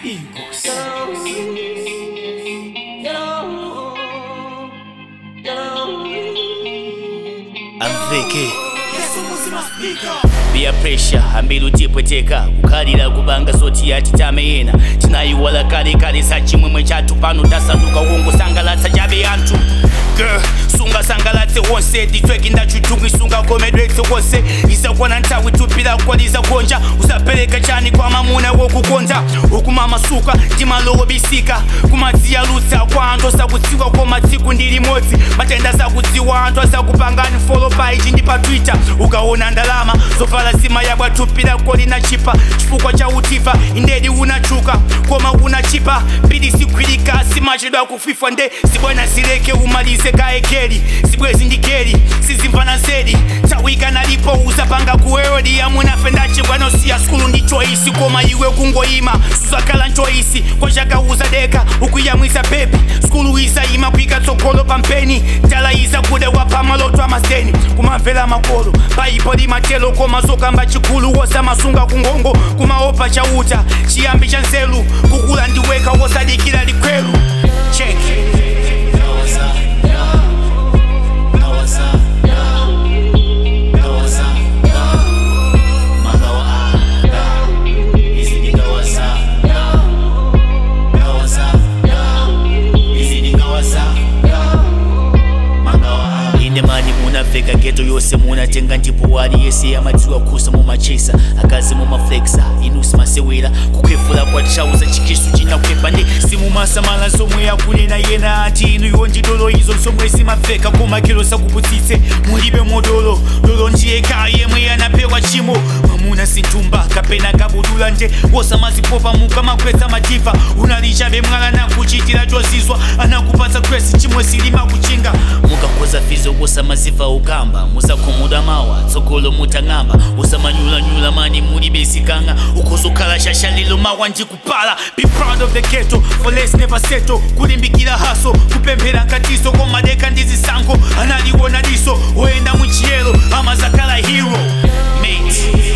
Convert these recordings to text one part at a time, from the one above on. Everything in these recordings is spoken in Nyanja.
inkosi amveke peer pressure ambiri utipweteka kukhalira kubanga soti yatitame yena tinayiwala kalekale sachimwemwe chathu pano tasanduka kungosangalatsa chabe anthu girl sungasangalatse wonse ditweki ndachuchungu isungakomedwetse wonse isakwana nthawi tupira kwaliza konja usapereka chani kwa mamuna wokukonza ukumamasuka ndi malowo bisika kumadziyalutsa kwa anthu osakudziwa koma tsiku ndi limodzi matenda sakudziwa anthu asakupangani folo pa ichi ndi pa twitter ukaona ndalama zovala zima yabwatupira kolina chipa chifukwa cha utifa indedi unachuka koma unachipa pili sigwilika simachedwa kufifa nde zibwana zileke umalize kaekeli zibwezi ndi geli sizimvana zedi tawika nalipo usapanga kuweodi amunafe ndachibwano siya skulu ndi choisi koma iwe kungoima suzakhala nchoisi kwachakauza deka ukuyamwisa bebi skulu isayima kuika tsogolo pampeni tala isa kude wapha maloto amaseni kumamvera makolo paipo limatelo koma zokamba chikulu wosamasunga kungongo kumaopa chauta chiyambi cha nzeru kukula ndiweka wosadikira likhweru check ine mani munaveka geto yose munatenga ndipo wali yese amadziwa kusa mumachesa akazi mumaflexa inu simasewera kukhefula kwa chauza chikisu chinakwepa ndi simumasamala zomwe yakunena yena ati inu iwo ndi dolo izo zomwe simaveka koma kilo sakuputsitse mulibe modolo dolo ndiye kaya yemwe anapewa chimo mamuna sinthumba kapena kabudula nje wosamazipopa mukamakweza madiva unalichabe mwala nakuchitira chozizwa anakupatsa kresi chimwe silima kuchinga mukakoza fizo wosamaziva ukamba musakhumuda mawa tsogolo mutang'amba usamanyulanyula mani mulibe sikanga ukhozokhala shashalilo mawa ndikupala be proud of the ghetto for less never settle kulimbikira haso kupemphera nkatiso komadeka ndi zisankho analivona diso oyenda muchiyelo amazakhala hero mate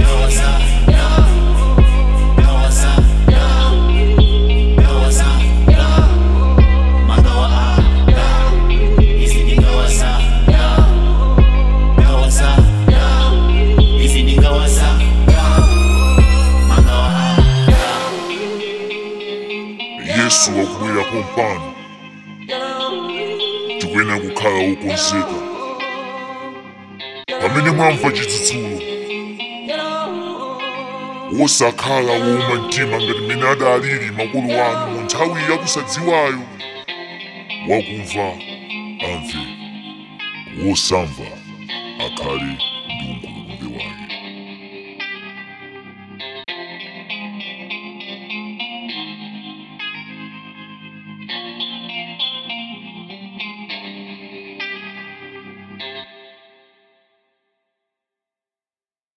yesu wakubwera pompano tikuyenera kukhala wokonzeka pamene mwamva chidzudzulo wosakhala woma mtima ngati mmene adalili makolo anu mu nthawi yakusadziwayo wakumva amve wosamva akhale